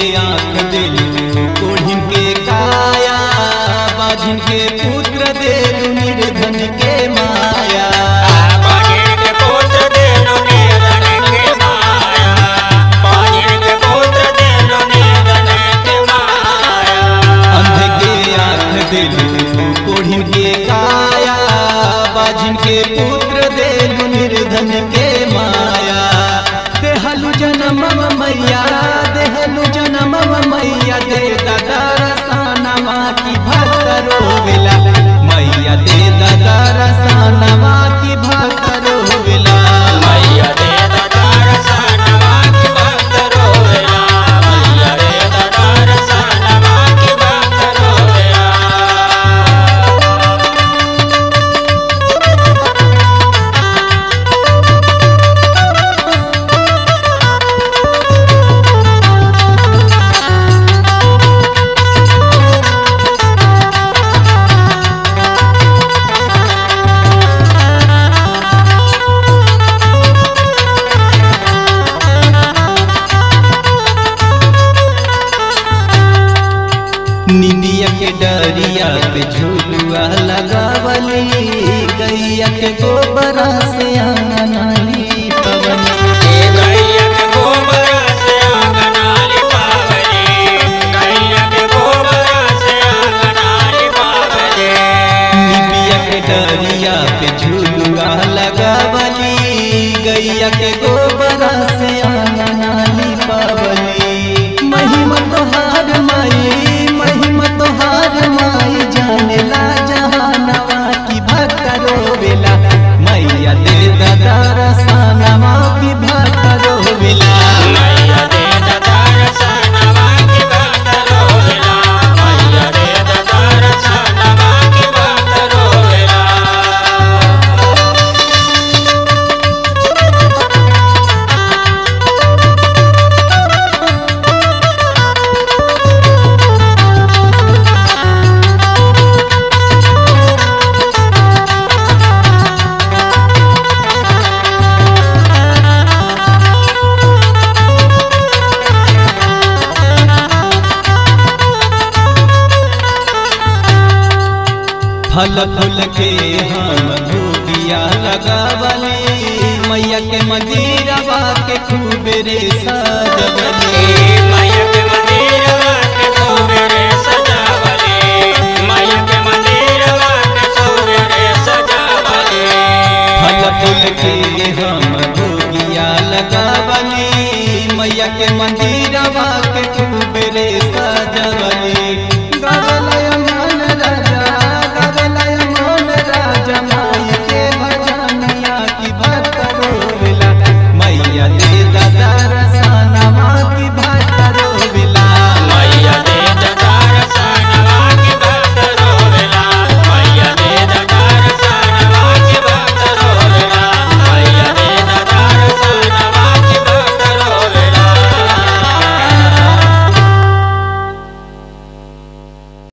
आंख दिल कोढ़िन के काया बाझिन के पुत्र देलु निर्धन के माया बाजिर के पुत्र देलो निर्धन के माया बाजिर के पुत्र देलो निर्धन के माया अंध के आंख दिल कोढ़िन के काया बाझिन के पुत्र देलु निर्धन के माया देहलु जन्म मैया देहलु जन्म मैया दे दादा रसानमा की भक्त रोवेला मैया दे दादा रसानमा की भक्त रोवेला मैया दे दादार सनवा की भक्त रोवेला मैया दे दादार सनवा की भक्त रोवेला निंदिया के डरिया पे झूलुआ लगावली गैया के गोबरा से आंगनाली पवनी ए गैया के गोबर से आंगनाली पावली गैया के गोबर से आंगनाली पावली निबिया के डरिया पे झूलुआ लगावली गैया के गोबरा से आंगनाली पावली महिमा तोहार माई महिमा तोहार माई जाने ला जहानवा की भक्त रोवेला मैया दे दादा रसानवा की भक्त रोवेला मैया दे दादार सनवा की भक्त रोवेला मैया दे दादार सनवा की भक्त रोवेला फल फूल के हम धूपिया लगावली मैया के मंदिरवा के खूब रे सजवली मैया के मंदिरवा के सोबेरे सजावले मैया के मंदिरवा के सोबेरे सजावले फल फूल के हम धूपिया लगावली मैया के मंदिरवा के खूब रे